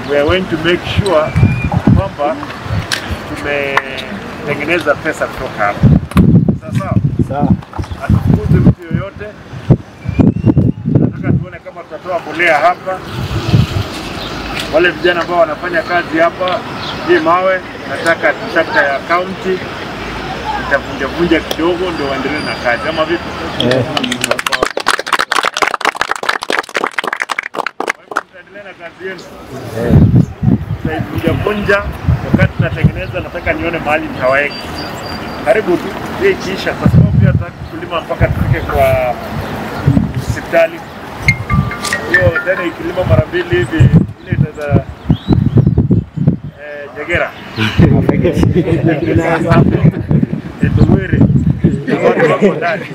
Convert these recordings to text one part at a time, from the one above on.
we are going to make sure kwamba tumetengeneza pesa kutoka hapa. Sawa sawa, Sawa. hatufukuzi mtu yoyote. Nataka tuone kama tutatoa mbolea hapa. Wale vijana ambao wanafanya kazi hapa, hii mawe nataka trakta ya kaunti itavunjavunja kidogo, ndio waendelee na kazi, ama vipi? Eh. Kwa hivyo mtaendelea na kazi yenu, tutaivunjavunja. Wakati tunatengeneza, nataka nione mahali mtaweka karibu tu hii ikiisha, kwa sababu pia tutaki kulima mpaka tufike kwa hospitali. Hiyo tena ikilima mara mbili hivi ile itaweza eh, Jegera Etuwere watu wako ndani.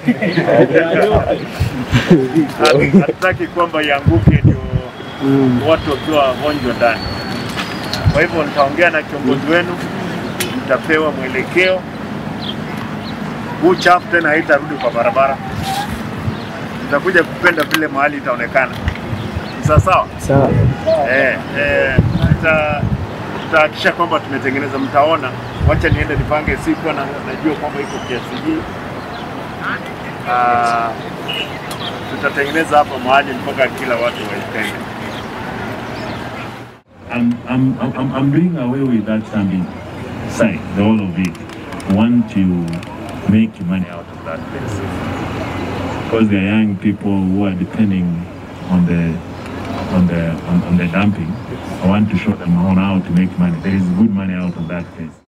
Hatu- Hatutaki kwamba ianguke ndio watu wakiwa wagonjwa ndani. Kwa hivyo nitaongea na kiongozi wenu, mtapewa mwelekeo. Huu chafu tena haitarudi kwa barabara, tutakuja kupenda vile mahali itaonekana. Ni Sawa sawa. Sawa. Eh, eh, tuta- tutahakikisha kwamba tumetengeneza, mtaona. Wacha niende nipange siku, na najua kwamba iko kiasi hii. Ah, tutatengeneza hapa mahali mpaka kila watu waipende. I'm, I'm, I'm, I'm doing away with that standing side, the whole of it. I want to make money out of that place. Because there are young people who are depending on the on the on, on the dumping. I want to show them how now to make money. There is good money out of that place.